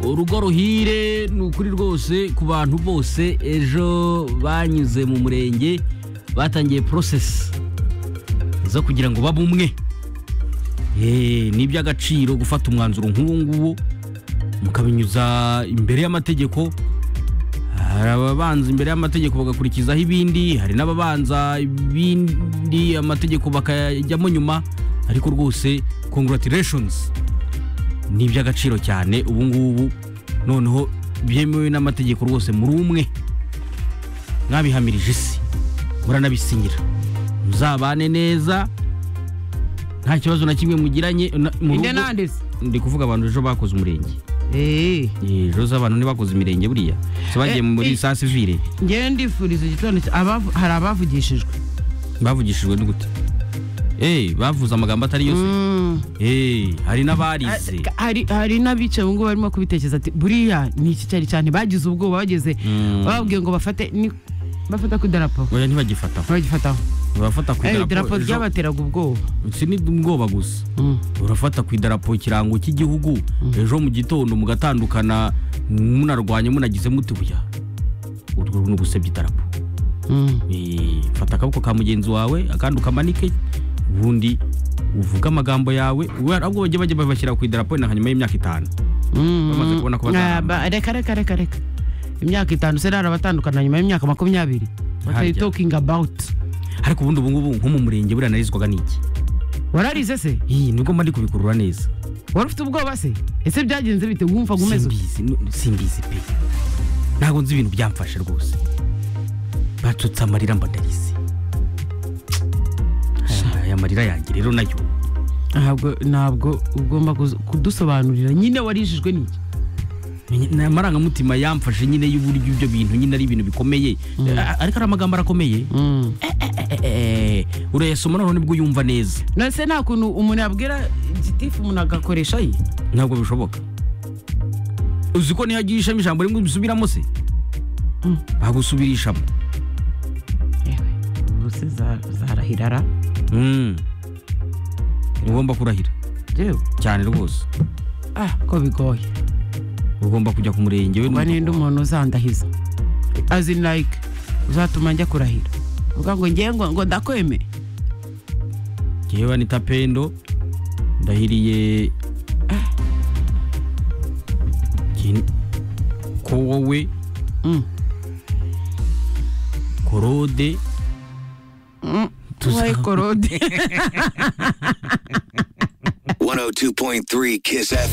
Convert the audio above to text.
urugo ruhire ni ukuri rwose ku bantu bose ejo banyuze mu murenge batangiye porosesi zo kugira ngo babe umwe ni iby'agaciro gufata umwanzuro nk'uwo nguwo mukabinyuza imbere y'amategeko hari ababanza imbere y'amategeko bagakurikizaho ibindi hari n'ababanza ibindi amategeko bakayajyamo nyuma ariko rwose congratulations ni iby'agaciro cyane ubu ngubu noneho byemewe n'amategeko rwose muri umwe mwabihamirije isi muranabisinyira muzabane neza nta kibazo na kimwe mugiranye na- mu inde rugo nande se ndi kuvuga abantu ejo bakoze umurenge eee Eh, ejo z'abantu ntibakoze imirenge buriya Se bagiye Eh, muri eh. sa sivire ngewe ndifuriza igitondo cya- abavu- hari abavugishijwe bavugishijwe n'ugute Eh, bavuze amagambo atari yose Mm. Eh, hari n'abarize Ka- hari hari n'abicaye ubu ngubu barimo kubitekereza ati buriya ni iki cyari cyane bagize ubwoba bageze Mm. bababwiye ngo bafate ni- bafata ku idarapo oya ntibagifataho ntibagifataho urafata ku Eh, idarapo idarapo ejo- ryabateraga ubwoba si ni ubwoba gusa urafata ku idarapo ikirango cy'igihugu ejo mu gitondo mugatandukana munarwanya munagize mutubuya urwo ni ugusebya idarapo Mm. Eh, fata akaboko ka mugenzi wawe akandi ukamanike ubundi uvuge amagambo yawe We- ahubwo bajye bajya babashyira ku idarapo na hanyuma y'imyaka itanu Mm. Bamaze kubona ko bazaramba. Ah, ba- reka reka reka reka imyaka itanu se rara abatandukana nyuma y'imyaka makumyabiri what are you Harya. talking about ariko ubundi ubungubu nko mu murenge buriya narizwaga n'iki wararize se Ih, nibwo mba ndi kubikurura neza wari ufite ubwoba se ese byagenze bite wumvaga umeze ute? simbizi nu- simbizi pe ntabwo nzi ibintu byamfashe rwose batutse amarira mbandarize aya marira yanjye rero nayo ntabwo ntabwo ugomba kuzu- kudusobanurira nyine warijijwe n'iki Ni- ni amarangamutima yamfashe nyine y'uburyo ibyo bintu nyine ari ibintu bikomeye A- ariko ari amagambo arakomeye Eh, eh, urayasoma noneho nibwo uyumva neza nase nta kuntu umuntu yabwira gitifu umuntu agakoresha ye ntabwo bishoboka uzi ko niyo agiye ishami ijambo rimwe ubisubiramo se bagusubirishamo ubu se za- zarahirara Mm. ugomba kurahira yewe cyane rwose ah ko bigoye ugomba kujya ku murenge we kuba ninde n'umugabo wawe. umuntu uzandahiza azi like uzatuma njya kurahira uvuga ngo ngewe ngo ngo ndakweme Jyewe Anita Pendo ndahiriye Jye- ko wowe Mm. korode Tuza- tuzaye korode 102.3 Kiss FM.